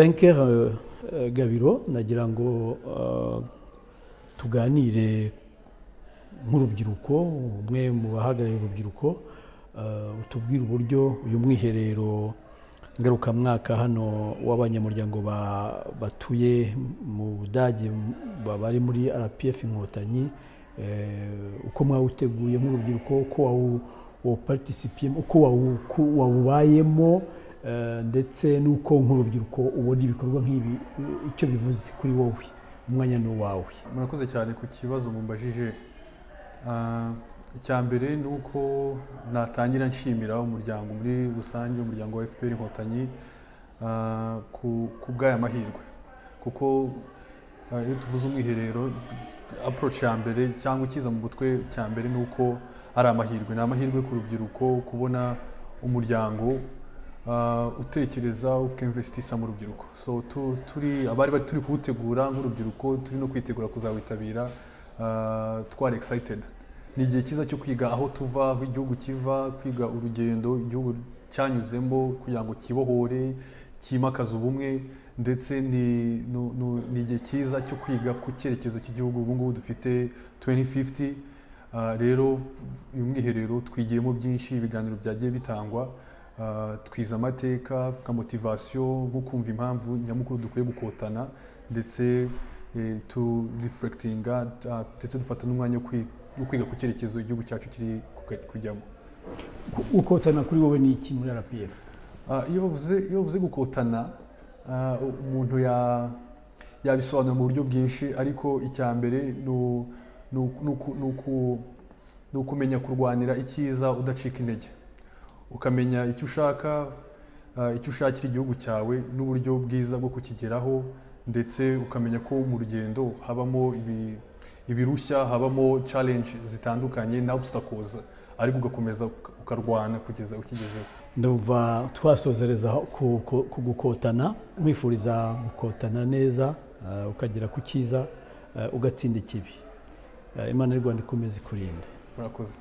venkeri gabiro nagira ngo eh, tuganire nk'urubyiruko umwe mu bahagarariye urubyiruko eh, utubwire uburyo uyu mwiherero ngarukamwaka hano w'abanyamuryango ba- batuye mu budage m- ba- bari muri rpf inkotanyi eh, uko mwawuteguye nk'urubyiruko uko wawu- wawuparticipiyemo uko wawu- uko wawubayemo eh, ndetse n'uko nk'urubyiruko ubona ibikorwa nk'ibi eh, icyo bivuze kuri wowe umwanya ni uwawe murakoze cyane ku kibazo mumbajije Ah, icya mbere ni uko natangira nshimira umuryango muri rusange umuryango wa fpr inkotanyi ah, ku- ku bw'aya mahirwe kuko ah, iyo tuvuze umwiherero approach ya mbere cyangwa ikiza mu butwe cya mbere ni uko ari amahirwe ni amahirwe ku rubyiruko kubona umuryango ah, utekereza ukinvestisa mu rubyiruko so tu- turi abari bari turi kuwutegura nk'urubyiruko turi no kwitegura kuzawitabira ah, twari excited ni igihe cyiza cyo kwiga aho tuva aho igihugu kiva kwiga urugendo igihugu cyanyuzemo kugira ngo kibohore cyimakaza ubumwe ndetse ni nu- nu- ni igihe cyiza cyo kwiga ku cyerekezo cy'igihugu ubu ngubu dufite 2050 Ah, rero uyu mwiherero twigiyemo byinshi ibiganiro byagiye bitangwa Ah, twize amateka nka motivasiyo nko kumva impamvu nyamukuru dukwiye gukotana ndetse eh, tu reflectinga ah, ndetse dufata n'umwanya wo kwi- wo kwiga ku cyerekezo igihugu cyacu kiri kuga- kujyamo Ku- ukotana kuri wowe ni iki muri rpf Ah, iyo bavuze iyo bavuze gukotana ah, umuntu ya- yabisobanura mu buryo bwinshi ariko icya mbere ni u- ni u- ni uku- ni uku- ni ukumenya kurwanira icyiza udacika intege ukamenya icyo ushaka ah, icyo ushakira igihugu cyawe n'uburyo bwiza bwo kukigeraho ndetse ukamenya ko mu rugendo habamo ibi- ibirushya habamo challenge zitandukanye na obstacles ariko ugakomeza uka- ukarwana kugeza ukigezeho ndumva twasozereza ku ku- ku gukotana mwifuriza gukotana neza eh, ukagera ku cyiza eh, ugatsinda ikibi Eh, imana y'u rwanda ikomeze kurinda murakoze